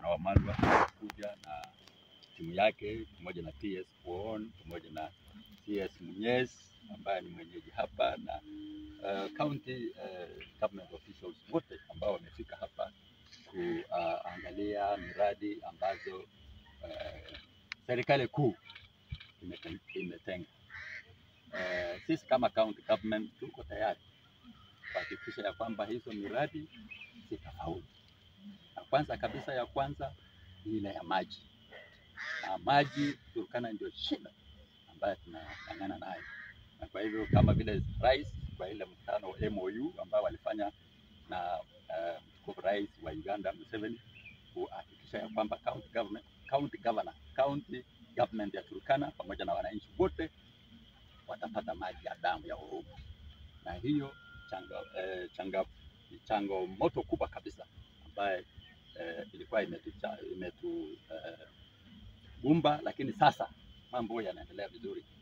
gavana Wamalwa kuja na timu yake pamoja na PS Kuon pamoja na CS Munyes ambaye ni mwenyeji hapa na uh, county uh, government officials wote ambao wamefika hapa kuangalia miradi ambazo uh, serikali kuu imete- imetenga. Uh, sisi kama county government tuko tayari kuhakikisha ya kwamba hizo miradi zitafaulu. Na kwanza kabisa ya kwanza ni ile ya maji, na maji Turkana ndio shida ambayo tunang'ang'ana nayo, na kwa hivyo kama vile rais kwa ile mkutano wa MOU ambao walifanya na uh, mtukufu rais wa Uganda Museveni kuhakikisha ya kwamba county government, county governor, county government ya Turkana pamoja na wananchi wote watapata maji ya damu ya Orumo, na hiyo changa, eh, changa, ni changamoto kubwa kabisa ambaye eh, ilikuwa imetu, imetu eh, gumba, lakini sasa mambo yanaendelea vizuri.